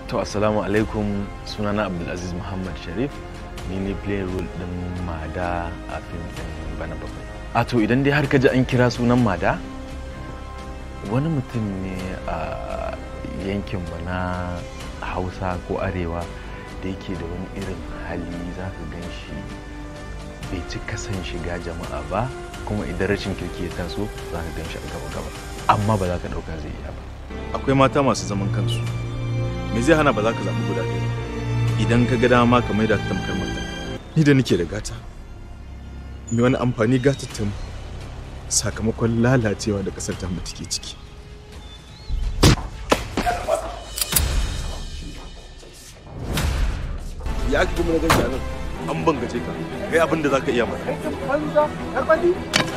To assalamu alaikum sunana Abdulaziz Muhammad Sharif ni ne play role din Mada a fim din Bana Bakwai. A to idan dai har ka ji an kira sunan Mada wani mutum ne a yankin mu na Hausa ko Arewa da yake da wani irin hali za ka gan shi bai cika son shiga jama'a ba kuma idan rashin kirki ya taso za ka gan shi a gaba-gaba amma ba za ka ɗauka zai iya ba. akwai mata masu zaman kansu me zai hana ba za ka zaɓi guda ɗaya ba idan ka ga dama ka maida ta tamkar mata ni da nake da gata me wani amfani gatar ta mu sakamakon lalacewa da ƙasar ta mu take ciki ya aka kuma na ganshi a nan an bangace ka kai abin da za ka iya mana banza,